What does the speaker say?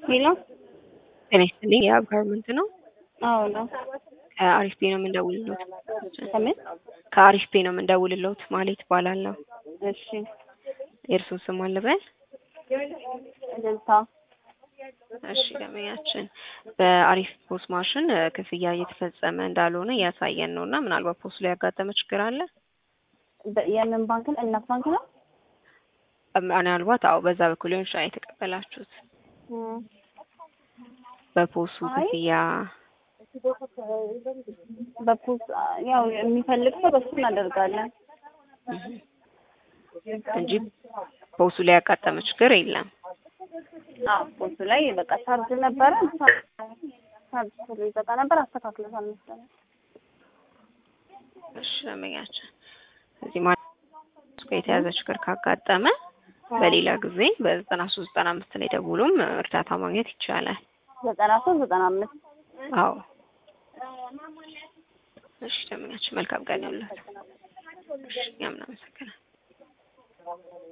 ሄሎ ጤና ይስጥልኝ የአብ ጋርመንት ነው። አዎ ነው። ከአሪፍ ፔ ነው የምንደውልሎት። ከምን? ከአሪፍ ፔ ነው የምንደውልሎት ማለት ይባላለሁ። እሺ የእርስዎ ስም አለበል? እልልታ እሺ ደንበኛችን በአሪፍ ፖስ ማሽን እ፣ ክፍያ እየተፈጸመ እንዳልሆነ እያሳየን ነው እና ምናልባት ፖስ ላይ ያጋጠመ ችግር አለ? በ- የምን ባንክ ነው? እናት ባንክ ነው። እ፣ ምናልባት አዎ፣ በዛ በኩል ሊሆን ይችላል የተቀበላችሁት እም፣ በፖሱ አይ። ክፍያ በፖስ ያው የሚፈልግ ሰው በሱ እናደርጋለን። እህ፣ እንጂ ፖሱ ላይ ያጋጠመ ችግር የለም። አዎ ፖሱ ላይ በቃ ቻርጅ ነበረ ቻርጅ ስለ ይበቃ ነበር አስተካክለታል መሰለኝ። እሺ ደንበኛችን እዚህ ማለት ጋር የተያዘ ችግር ካጋጠመ በሌላ ጊዜ በዘጠና ሶስት ዘጠና አምስት ላይ ደውሎም እርዳታ ማግኘት ይቻላል። ዘጠና ሶስት ዘጠና አምስት አዎ እሺ ደንበኛችን መልካም ቀን ይሁንልዎት። እሺ እኛም እናመሰግናለን።